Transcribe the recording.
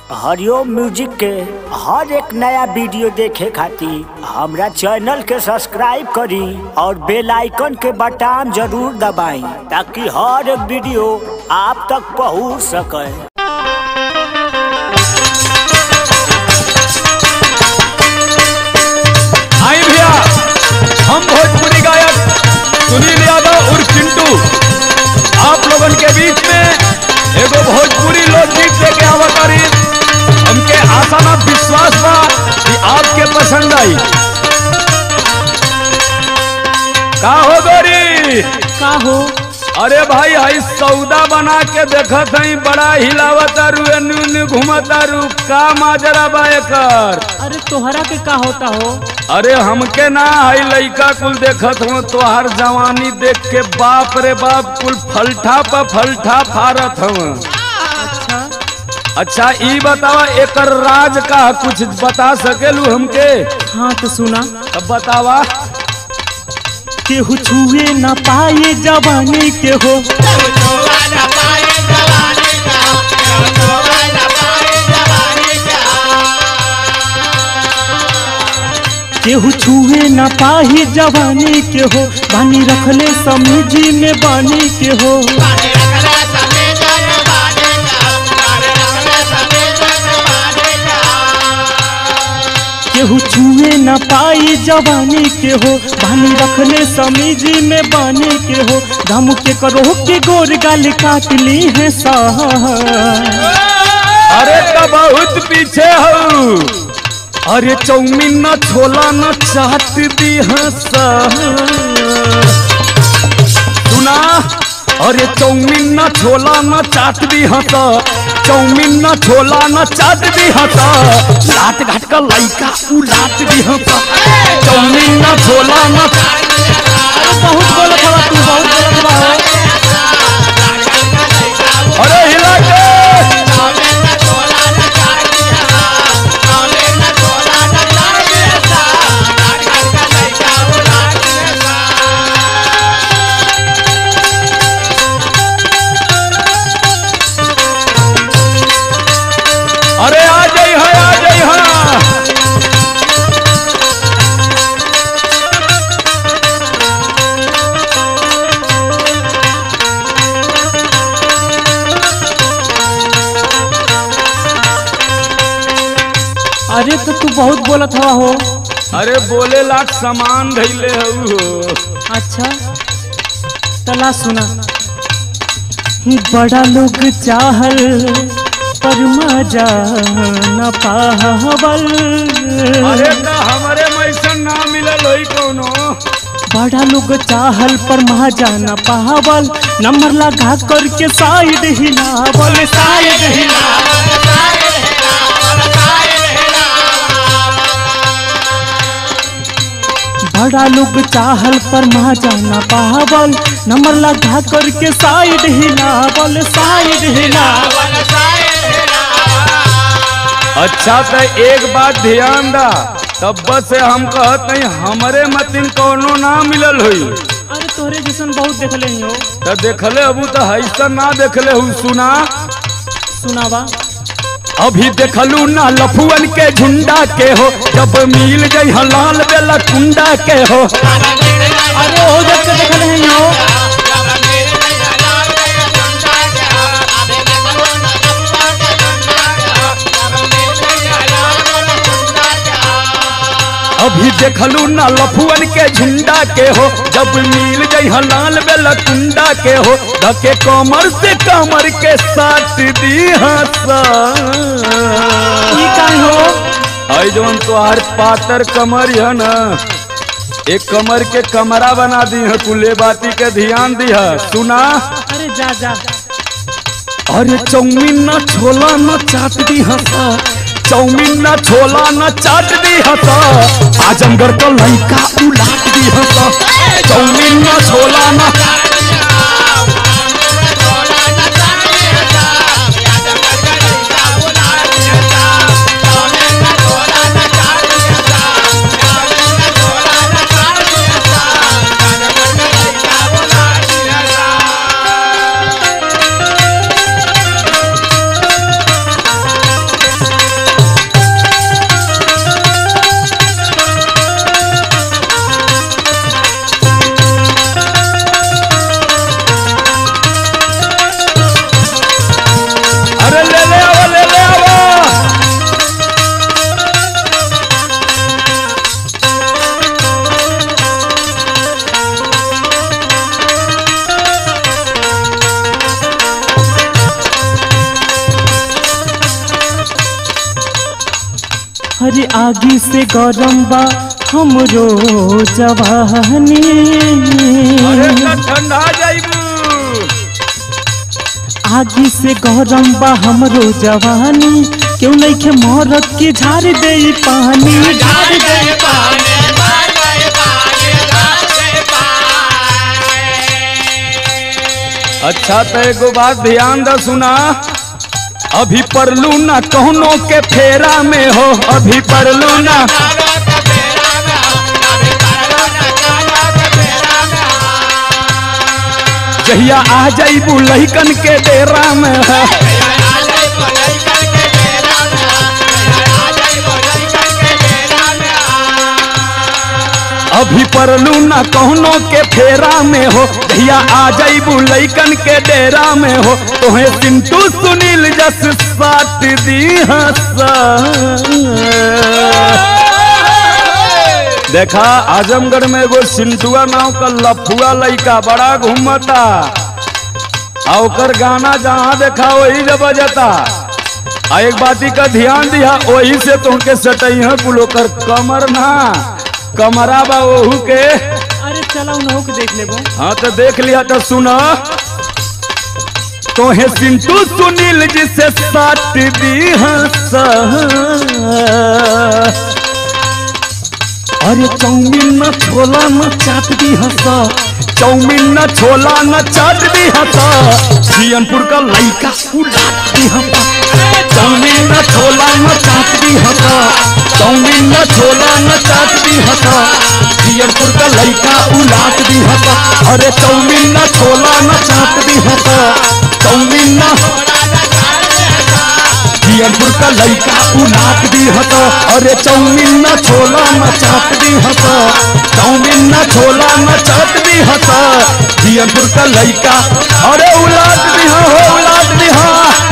हरिओम music के हर एक नया वीडियो देखे खातिर हमरा चैनल के सब्सक्राइब करी और बेल आइकन के बटन जरूर दबाई ताकि हर एक वीडियो आप तक पहुंच सके आई भैया हम भोजपुरी गायक सुनील यादव और चिंटू आप लोगन के बीच में एगो भोजपुरी लोकगीत लेके आवतारी हमके आशा ना विश्वास बा कि आपके पसंद आई का हो गोरी का हो अरे भाई हई सौदा बना के देखत हई बड़ा हिलावत रू एन्नी घूमत रू का माजरा बा एकर अरे तोहरा के का होता हो अरे हमके ना हई लइका कुल देखत हो तोहार जवानी देख के बाप रे बाप कुल फलठा पर फलठा फारत हव अच्छा अच्छा ई बतावा एकर राज का कुछ बता सकेलू हमके हाँ तो सुना अब बतावा केहू छुए न पाए जवानी के हो केहू छुए न पाही जवानी के हो बानी रखले समीजी में बानी के हो केहू छुए न पाई जवानी के हो बानी रखले समीजी में बानी के हो धम के करो के गोर गाल काट ली है सा अरे तो बहुत पीछे हो अरे चौमिन न छोला न चाट दी हंसा सुना अरे चौमिन न छोला न चाट दी हंसा चौमिन न छोला न चाट दी हंसा लाट घाट का लइका उ लाट दी हंसा चौमिन न छोला न बहुत बोलत हवा तू बहुत बोलत हवा अरे हिला के अरे आ जाई है आ जाई है अरे तो तू बहुत बोलत हवा हो अरे बोले लाख सामान धैले हो अच्छा तला सुना बड़ा लोग चाहल पर मजा न पावल अरे तो हमारे मैसन ना मिलल होई कोनो बड़ा लोग चाहल पर मजा न पावल नंबर लगा करके साइड हिलावल साइड हिलावल बड़ा लोग चाहल पर मजा न पावल नंबर लगा करके साइड हिलावल साइड हिलावल अच्छा तो एक बात ध्यान दा तब से हम कहत नहीं हमरे मतिन कोनो ना मिलल होई अरे तोरे जैसन बहुत देखले ही हो तो देखले अबू तो हैसा ना देखले हूँ सुना सुनावा अभी देखलू ना लफुअन के झुंडा के हो जब मिल गई लाल बेला कुंडा के हो अरे हो जब से देखले ही हो अभी देखलू ना लफुअन के झुंडा के हो जब मिल गई लाल बेला कुंडा के हो धके कमर से कमर के साथ दी हंसा ई काहे हो आई जवन तोहार पातर कमर है ना एक कमर के कमरा बना दी है कुले बाती के ध्यान दी है सुना अरे जा जा अरे चौमिन न छोला न चाट दी हंसा चौमिन न छोला न चाट दी हंसा आजमगढ़ का लड़का उलाट दी हंसा चौमिन न छोला न अरे आगी से गरम बा हमरो जवानी अरे ना ठंडा जाइबू आगी से गरम बा हमरो जवानी क्यों नहीं के मरद के झाड़ दे पानी झाड़ दे अच्छा तो एगो बात ध्यान द सुना अभी परलू ना कौनो के फेरा में हो अभी परलू ना जहिया आ जाइबू लहिकन के डेरा में है अभी परलू ना कौनो के फेरा में हो भैया आ जाइबू लइकन के डेरा में हो तोहे चिंटू सुनील जस साट दी हंसा देखा आजमगढ़ में एगो सिंटुआ नाव का लफुआ लइका बड़ा घूमता आ ओकर गाना जहाँ देखा वही जब बजता आ एक बाती का ध्यान दिया वही से तुमके सटई है कुल ओकर कमर ना कमरा बा ओहू के अरे चला उन्हों के देख लेबो हाँ तो देख लिया तो सुना तोहे सिंटू सुनील जी से साट दी हंसा अरे चाउमीन न छोला न चाट दी हंसा चाउमीन न छोला न चाट दी हंसा जियनपुर का लइका उलाट दी हंसा चाउमीन न छोला न चाट दी हंसा चाउमीन न छोला न चाट दी हंसा जियनपुर का लइका उलाट दी हंसा अरे चाउमीन न छोला न चाट दी हंसा चाउमीन न जियनपुर का लइका उलाट दी हता अरे चाउमीन न छोला न चाट दी हता चाउमीन न छोला न चाट दी हता जियनपुर का लइका अरे उलाट दी हो उलाट दी हा